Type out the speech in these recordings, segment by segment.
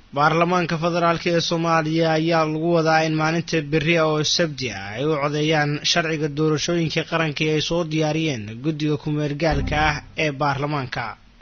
baarlamaanka federaalk ee soomaaliya ayaa lagu wadaa in maalinta berri oo sabti ah ay u codeeyaan sharciga doorashooyinka qaranka ee ay soo diyaariyeen guddiga ku-meelgaalka ah ee baarlamaanka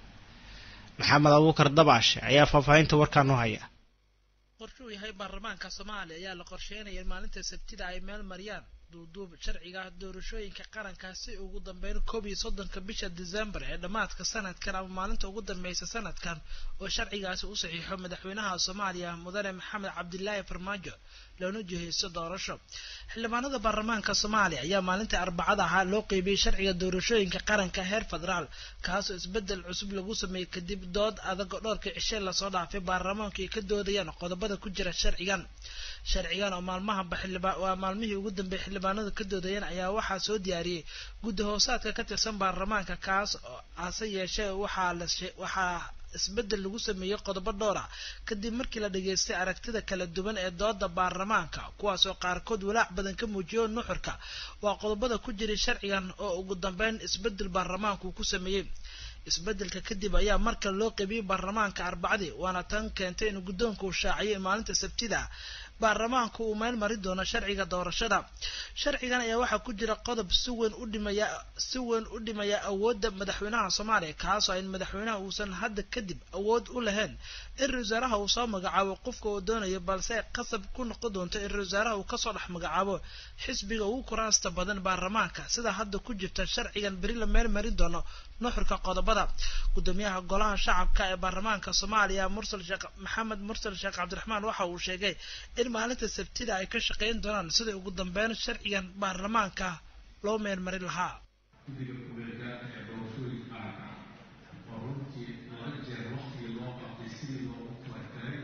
maxamed abuukar dabaash ayaa faahfaahinta warkaa noo haya qorshuu yahay baarlamaanka soomaaliya ayaa la qorsheynaya in maalinta sabtida ay meel mariyaan duuduub sharciga doorashooyinka qaranka si ugu dambeyn koob iyo soddonka bisha december ee dhammaadka sanadkan ama maalinta ugu dambeysa sanadkan oo sharcigaasi u saxiixo madaxweynaha soomaaliya mudane maxamed cabdilaahi farmaajo loona jiheysto doorasho xildhibaanada baarlamaanka soomaaliya ayaa maalintii arbacada ahaa loo qeybiyey sharciga doorashooyinka qaranka heer federaal kaasoo isbedel cusub lagu sameeyey kadib dood adag oo dhowrkii cishe lasoo dhaafay baarlamaanku ay ka doodayaan qodobada ku jira sharcigan sharcigan oo maalmahaba waa maalmihii ugu dambeeyay xildhibaanadu ka doodayeen ayaa waxaa soo diyaariyey guddi hoosaadka ka tirsan baarlamaanka kaas oo hase yeeshee waxaa la waxaa isbedel lagu sameeyey qodobo dhowr ah kadib markii la dhageystay aragtida kala duwan ee dooda baarlamaanka kuwaas oo qaarkood walaac badan ka muujiyo nuxurka waa qodobada ku jiray sharcigan oo ugu dambeyn isbedel baarlamaanku ku sameeyey isbedelka kadib ayaa marka loo qeybiyey baarlamaanka arbacadii waana tan keentay in guddoonka uu shaaciyay maalinta sabtida baarlamaanku uu meel mari doono sharciga doorashada sharcigan ayaa waxaa ku jira qodob si weyn u dhimaya si weyn u dhimaya awoodda madaxweynaha soomaaliya kaasoo in madaxweynaha uusan hadda kadib awood u lahayn in ra wasaaraha uu soo magacaabo qofka uu doonayo balse ay qasab ku noqon doonto in ra wasaaraha uu kasoo dhex magacaabo xisbiga ugu kuraasta badan baarlamaanka sida hadda ku jirta sharcigan beri la meel marin doono nuxurka qodobada gudoomiyaha golaha shacabka ee baarlamaanka soomaaliya mursal sheekh maxamed mursal sheekh cabdiraxmaan waxa uu sheegay in maalinta sabtida ay ka shaqeyn doonaan sidai ugu dambeyn sharcigan baarlamaanka loo meel marin lahaa guddiga ku-meelgaarka ee doorashooyinka qaranka oo runtii laba jeer waktigii loo qabtay sidii loogu talagalay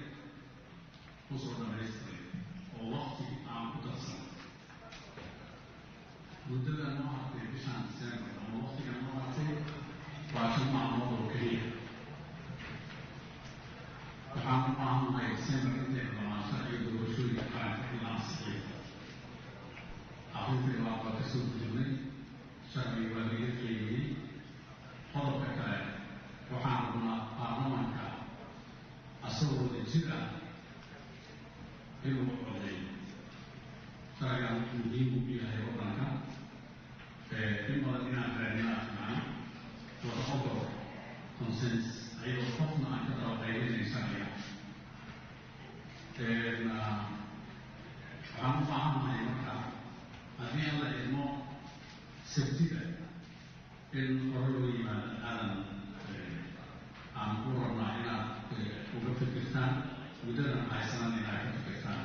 kusoo dhamaystiray oo wakti aan ku darsan muddada noo hartay bishaan december ama waktiga noo hartay waa shan maalmood oo keliya waxaan u baahannahay december intay dhamaan sharciga doorashooyinka qaranka in la ansixiyo arrintii labaad waa kasoo gudubnay sharciga waa laga qeybiyey qodobka kale waxaan rabnaa baarlamanka asagoo wada jir ah inuu codeeyo sharcigan muhiim u yahay waddanka in badan inaan raadinaa fiican wada ogol consens ayadoo qofna aan ka daba qaybinayn sharciga waxaan u baahannahay marka haddii aan la idmo sabtida in hore loo yimaado aadan aan ku rabnaa inaad uga fikirtaan muddadan haysanan inaad ka fikirtaan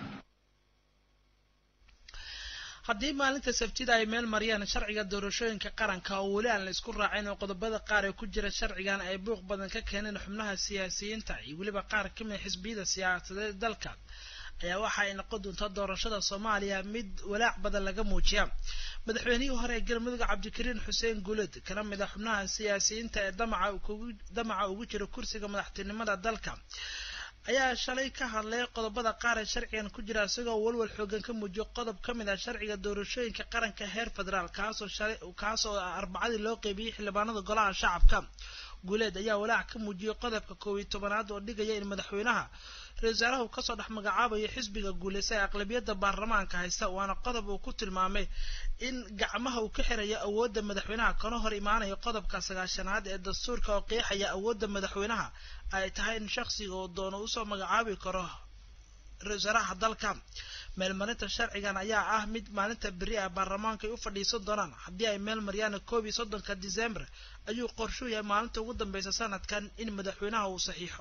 haddii maalinta sabtida ay meel mariyaan sharciga doorashooyinka qaranka oo weli aan la isku raacin oo qodobada qaar ee ku jira sharcigan ay buuq badan ka keeneen xubnaha siyaasiyiinta iyo weliba qaar ka mid xisbiyada siyaasadeed dalka ayaa waxa ay noqon doontaa doorashada soomaaliya mid walaac badan laga muujiya madaxweynihii hore ee galmudug cabdikariin xuseen guuled kana mid a xubnaha siyaasiyiinta ee damaca ugu jira kursiga madaxtinimada dalka ayaa shalay ka hadlay qodobada qaar ee sharcigan ku jira isagoo walwal xoogan ka muujiyo qodob ka mid ah sharciga doorashooyinka qaranka heer federaal kaasoo shalay kaasoo arbacadii loo qeybiyey xildhibaanada golaha shacabka guuleed ayaa walaac ka muujiyey qodobka koob iyo tobanaad oo dhigaya in madaxweynaha ra-isul wasaaraha uu kasoo dhex magacaabayo xisbiga guuleysa ee aqlabiyadda baarlamaanka haysta waana qodob uu ku tilmaamay in gacmaha uu ka xirayo awoodda madaxweynaha kana hor imaanayo qodobka sagaashanaad ee dastuurka oo qeexaya awoodda madaxweynaha ay tahay in shakhsiga uu doono usoo magacaabi karo ra-isul wasaaraha dalka meelmarinta sharcigan ayaa ah mid maalinta beri ah baarlamaanka ay u fadhiisan doonaan haddii ay meel mariyaan koob iyo soddonka december ayuu qorshuu yahay maalinta ugu dambeysa sanadkan in madaxweynaha uu saxiixo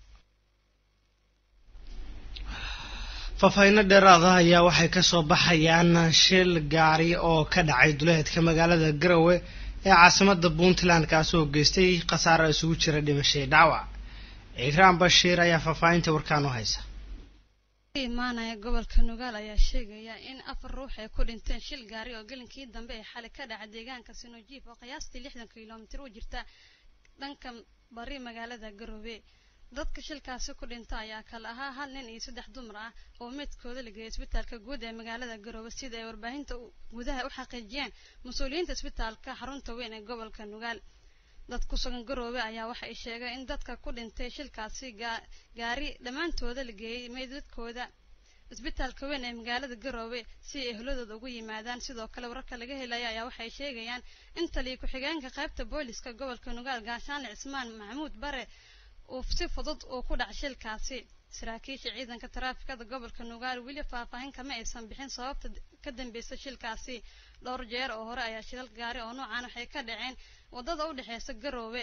faahfaahinno dheeraada ayaa waxay kasoo baxayaan shil gaari oo ka dhacay duleedka magaalada garowe ee caasimada puntland kaasoo geystay khasaaro isugu jira dhimashay dhaawac ciiraan bashiir ayaa faahfaahinta warkaan u haysa imaanaya gobolka nugaal ayaa sheegaya in afar ruux ay ku dhinteen shil gaari oo gelinkii dambe ee xalay ka dhaca deegaanka sinojiif oo qiyaastii lixdan kilomitir u jirta dhanka bari magaalada garoobe dadka shilkaasi ku dhinta ayaa kale ahaa hal nin iyo saddex dumar ah oo meydkooda la geeyay isbitaalka guud ee magaalada garoobe sida ay warbaahinta gudaha u xaqiijiyeen mas-uuliyiinta isbitaalka xarunta weyn ee gobolka nugaal dad ku sugan garoobe ayaa waxa ay sheegeen in dadka ku dhintay shilkaasi gaari dhammaantooda la geeyey meydadkooda isbitaalka weyn ee magaalada garoobe si ay ehladooda ugu yimaadaan sidoo kale wararka laga helaya ayaa waxay sheegayaan in taliya ku-xigeenka qaybta booliska gobolka nugaal gaashaanle cismaan maxamuud bare uu si fudud uu ku dhac shilkaasi saraakiisha ciidanka taraafikada gobolka nugaal weli faahfaahin kama aysan bixin sababta ka dambeysa shilkaasi dhowr jeer oo hore ayaa shilal gaari oo noocan waxay ka dhaceen waddada u dhexeysa garoobe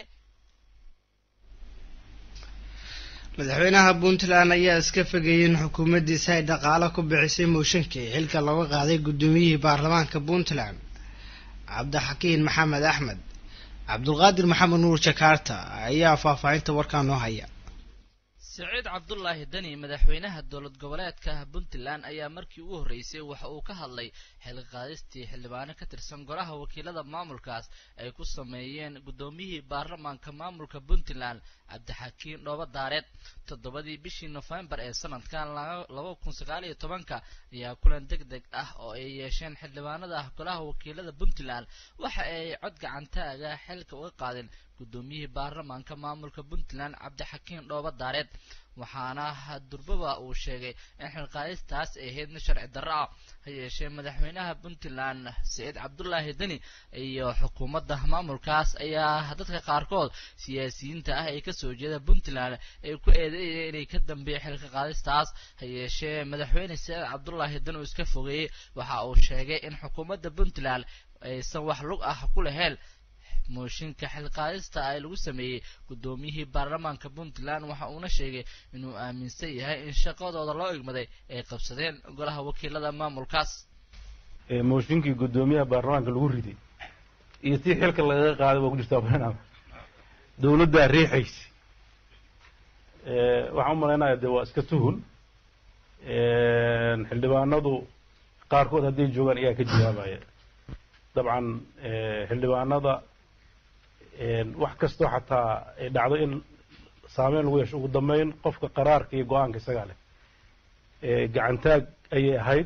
madaxweynaha puntland ayaa iska fogeeyey in xukuumaddiisa ay dhaqaalo ku bixisay mooshinkii xilka looga qaaday guddoomiyihii baarlamaanka puntland cabdixakiin maxamed axmed cabdulqaadir maxamed nuur jakaarta ayaa faahfaahinta warkaa noo haya siciid cabdulaahi deni madaxweynaha dowlad goboleedka puntland ayaa markii ugu horreysay waxa uu ka hadlay xilqaadistii xildhibaano ka tirsan golaha wakiilada maamulkaas ay ku sameeyeen guddoomiyihii baarlamaanka maamulka puntland cabdixakiin dhooba daareed toddobadii bishii nofembar ee sanadkan laba kun sagaal iyo tobanka ayaa kulan deg deg ah oo ay yeesheen xildhibaanada ah golaha wakiilada puntland waxa ay cod gacantaaga xilka uga qaadeen guddoomiyihii baarlamaanka maamulka puntland cabdixakiin dhooba daareed waxaana durbaba uu sheegay in xilqaadistaas ay ahayd mid sharci darro ah ha yeeshee madaxweynaha puntland siciid cabdulaahi deni iyo xukuumadda maamulkaas ayaa dadka qaarkood siyaasiyiinta ah ee kasoo jeeda puntland ay ku eedeeyeen inay ka dambeeyeen xilka qaadistaas ha yeeshee madaxweyne siciid cabdulaahi deni uu iska fogeeyey waxa uu sheegay in xukuumadda puntland aysan wax lug ah ku lahayn mooshinka xilqaadista ay lagu sameeyey guddoomiyihii baarlamaanka puntland waxa uuna sheegay inuu aaminsan yahay in shaqadooda loo igmaday ay qabsadeen golaha wakiilada maamulkaas mooshinkii guddoomiyaha baarlamaanka lagu riday iyo tii xilka lagaga qaaday waa ku jirtaa barnaamij dowladdaa riixaysa waxaan u malaynaya dee waa iska tuhun xildhibaanadu qaarkood hadday joogaan ayaa ka jawaabaya dabcan xildhibaanada wax kastoo xataa ay dhacdo in saameyn lagu yeesho ugu dambeyn qofka qaraarka iyo go-aanka isagaa leh gacantaag ayay ahayd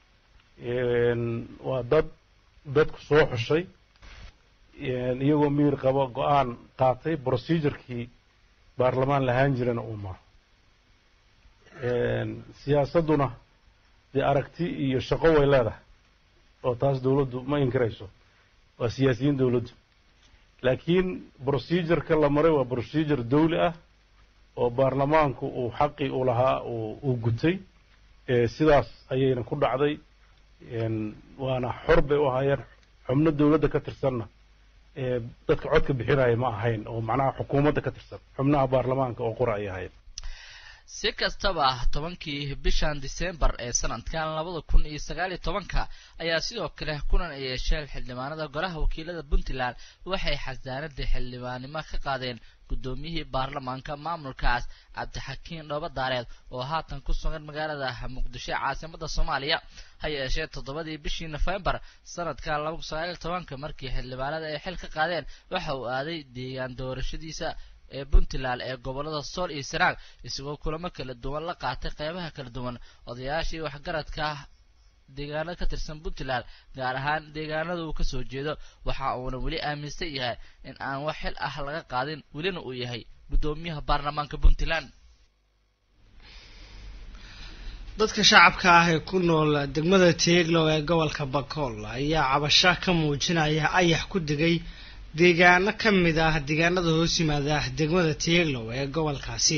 waa dad dadku soo xushay iyagoo miyir qabo go-aan qaatay procedurkii baarlamaan lahaan jirana uu maro siyaasadduna dee aragti iyo shaqo way leedahay oo taas dowladdu ma inkirayso waa siyaasiyiin dowladdu laakiin procedureka la maray waa procedure dawli ah oo baarlamaanku uu xaqii u lahaa uu gutay sidaas ayayna ku dhacday waana xor bay u ahaayeen xubno dowladda ka tirsanna dadka codka bixinaya ma ahayn oo macnaha xukuumadda ka tirsan xubnaha baarlamaanka oo qura ay ahayn si kastaba tobankii bishan disembar ee sanadkan labada kun iyo sagaal iyo tobanka ayaa sidoo kale kulan ay yeesheen xildhibaanada golaha wakiilada puntland waxay xasaanadii xildhibaannimo ka qaadeen guddoomiyihii baarlamaanka maamulkaas cabdixakiin dhooba daareed oo haatan ku sugan magaalada muqdisho ee caasimada soomaaliya ha yeeshee toddobadii bishii nofembar sanadka laba kun sagaal iyo tobanka markii xildhibaanada ay xil ka qaadeen waxa uu aaday deegaan doorashadiisa ee puntland ee gobolada sool iyo sanaag isagoo kulamo kala duwan la qaatay qeybaha kala duwan odayaashii waxgaradka deegaanada ka tirsan puntland gaar ahaan deegaanada uu kasoo jeedo waxa uuna weli aaminsan yahay in aan wax xil ah laga qaadin welina uu yahay guddoomiyaha baarlamaanka puntland dadka shacabka ah ee ku nool degmada teeglow ee gobolka bakool ayaa cabasho ka muujinaya ayax ku degay deegaano ka mid ah deegaanada hoos yimaada degmada teeglow ee gobolkaasi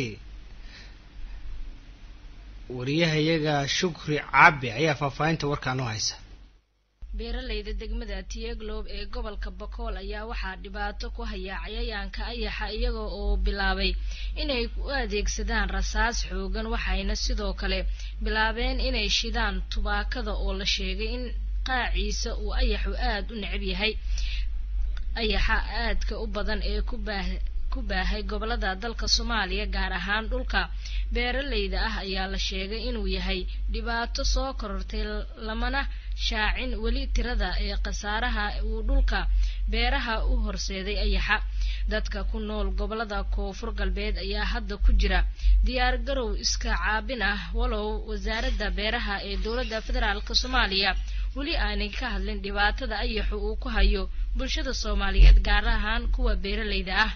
wariyahayaga shukri caabi ayaa faahfaahinta warkaa noo haysa beeralayda degmada tieglob ee gobolka bakool ayaa waxaa dhibaato ku haya cayayaanka ayaxa iyaga oo bilaabay inay u adeegsadaan rasaas xoogan waxayna sidoo kale bilaabeen inay shidaan tubaakada oo la sheegay in qaaciisa uu ayaxu aada u necab yahay ayaxa aadka u badan ee ku baah ku baahay gobolada dalka soomaaliya gaar ahaan dhulka beeralayda ah ayaa la sheegay inuu yahay dhibaato soo korortay lamana shaacin weli tirada ee khasaaraha uu dhulka beeraha u horseeday ayaxa dadka ku nool gobolada koonfur galbeed ayaa hadda ku jira diyaar garow iska caabin ah walow wasaaradda beeraha ee dowladda federaalk soomaaliya weli aanay ka hadlin dhibaatada ayaxu uu ku hayo bulshada soomaaliyeed gaar ahaan kuwa beeralayda ah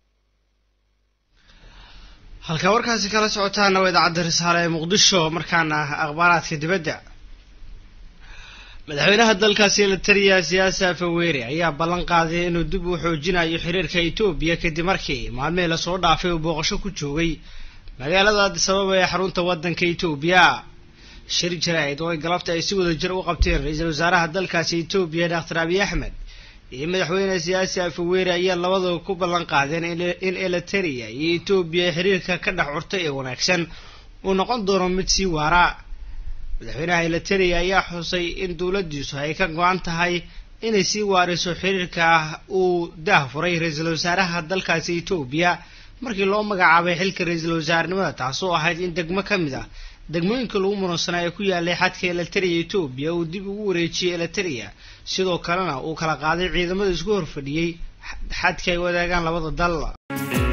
halkaa warkaasi kala socotaana waa idaacadda risaale ee muqdisho markaana akhbaaraadka dibadda madaxweynaha dalkaasi lataliya siyaasa faweere ayaa ballan qaaday inuu dib u xoojinayo xiriirka etoobiya kadib markii maalmihii lasoo dhaafay uu booqasho ku joogay magaalada addis ababa ee xarunta waddanka etoobiya shir jaraa'id oo ay galabta ay si wada jir u qabteen ra-iisul wasaaraha dalkaasi etoobiya doctor abiy axmed iyo madaxweyne siyaasi afaweere ayaa labadaba ku ballan qaadeen in eliteria iyo etoobiya xiriirka ka dhex curtay ee wanaagsan uu noqon doono mid sii waara madaxweynaha eliteria ayaa xusay in dowladdiisu ay ka go-an tahay inay sii waariso xiriirka uu daah furay ra-iisul wasaaraha dalkaasi etoobiya markii loo magacaabay xilka ra-iisul wasaarenimada taasoo ahayd in degmo ka mid ah degmooyinka lagu muransanaa ee ku yaalay xadka eliteria etoobiya uu dib ugu wareejiyey eliteria sidoo kalena uu kala qaaday ciidamada isku horfadhiyey xadka ay wadaagaan labada dal